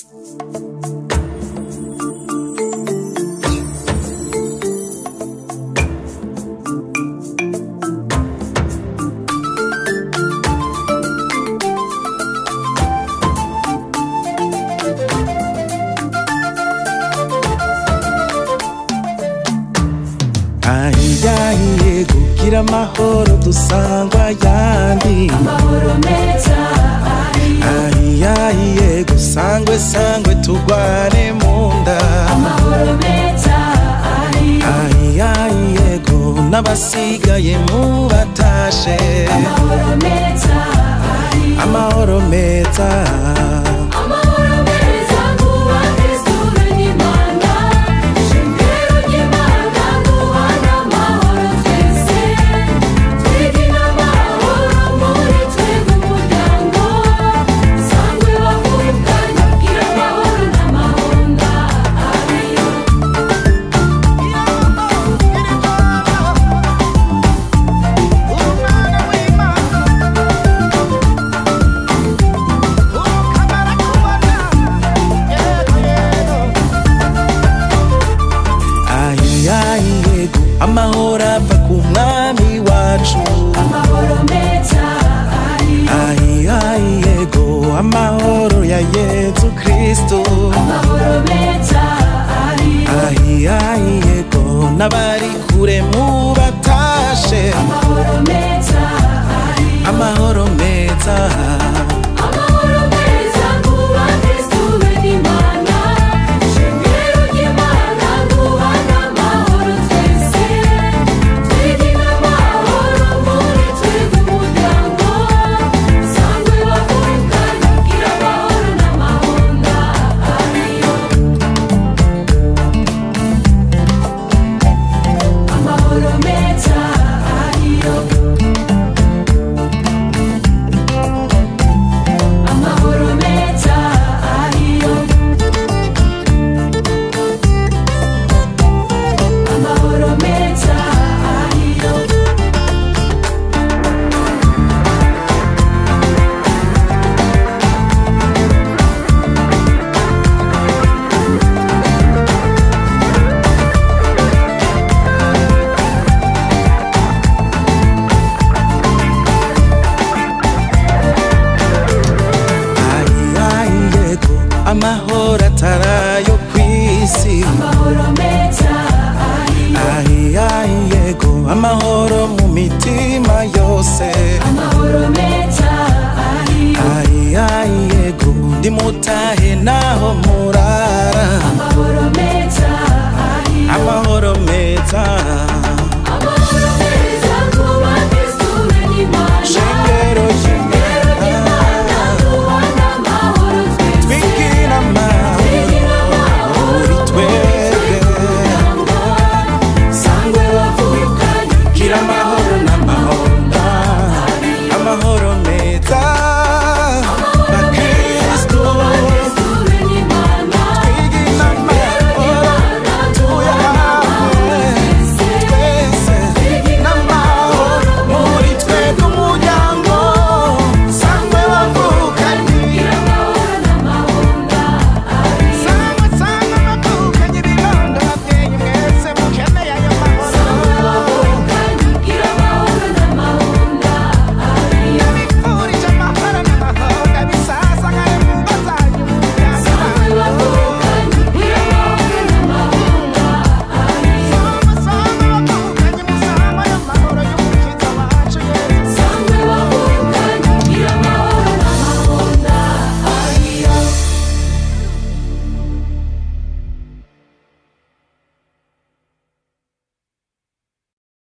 ahiyahiye kugira amahoro dusangwa yandi amahoro meza ahiyahiye gusangwe sangwe tugwane mu nda amahoro meza ahiyahiye go n'abasigaye mu batashe amahoro meza amahoro meza amahoro meza kuba kristu n'imana shingiro ry'imana duhana amahoro twese twigina amahoro muri twebwe umuryango sangwe bavukanye bwira amahoro n'amahonda ariyo ahiyahiye go amahoro ava ku mwami wacu amahoro meza ahiyahiye go amahoro ya yezu kristo amahoro meza ahiyahiye go n'abari kure mu batashe amahoro meza amahoro meza amahoro meza kuba kristu n'imana shingiro ry'imana duhana amahoro twese twigina amahoro muri twebwe umuryango sangwe bavukanye bwira amahoro n'amahonda ariyo amahoro meza ariyo amahoro meza ariyo amahoro meza ariyo ahiyahiye go amahoro atarayo kw'isi amahoro meza ariyo ahiyahiye go amahoro mu mitima yose amahoro meza ariyo ahiyahiye go ndimutahe naho mu